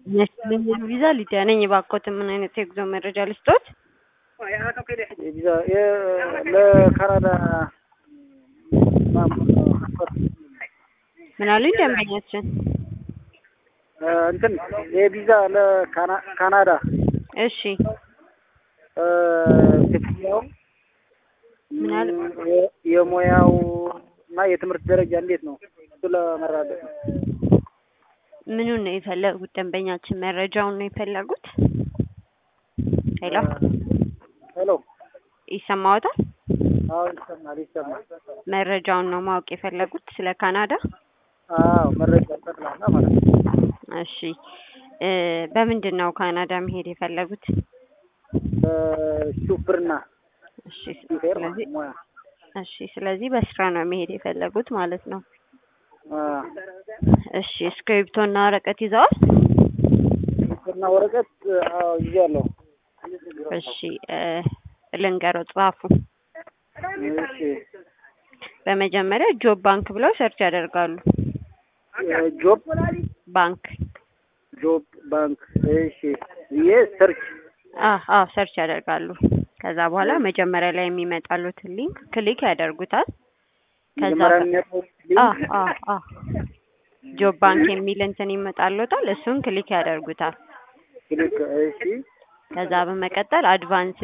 የስደተኞች ቪዛ ሊዲያ ነኝ። እባክዎትን ምን አይነት የጉዞ መረጃ ልስጥዎት? የቪዛ የ- ለካናዳ ፓስፖርት ምን አሉኝ ደንበኛችን? እንትን የቪዛ ለካናዳ እሺ ክፍያው ምን አሉ? የ- የሙያው እና የትምህርት ደረጃ እንዴት ነው? እሱ ለመረዳት ነው። ምኑን ነው የፈለጉት ደንበኛችን? መረጃውን ነው የፈለጉት? ሄሎ ሄሎ ይሰማዎታል? አዎ ይሰማል ይሰማል። መረጃውን ነው ማወቅ የፈለጉት ስለ ካናዳ? አዎ መረጃ ጠቅላላ ማለት ነው። እሺ እ በምንድን ነው ካናዳ መሄድ የፈለጉት? ሹፍርና እሺ ሹፌር ስለዚህ ሙያ እሺ ስለዚህ በስራ ነው መሄድ የፈለጉት ማለት ነው። አ፣ እሺ እስክሪብቶ እና ወረቀት ይዘዋል? ሹፍርና ወረቀት አዎ ይዣለሁ። እሺ እ ልንገረው ጻፉ። እሺ በመጀመሪያ ጆብ ባንክ ብለው ሰርች ያደርጋሉ። ጆብ ባንክ ጆብ ባንክ እሺ ይሄ ሰርች አዎ አዎ ሰርች ያደርጋሉ። ከዛ በኋላ መጀመሪያ ላይ የሚመጣሉትን ሊንክ ክሊክ ያደርጉታል። ከዛ መጀመሪያ በ- የሚመጣው አዎ አዎ አዎ ጆብ ባንክ የሚል እንትን ይመጣልዎታል። እሱን ክሊክ ያደርጉታል። ክሊክ እሺ ከዛ በመቀጠል አድቫንስ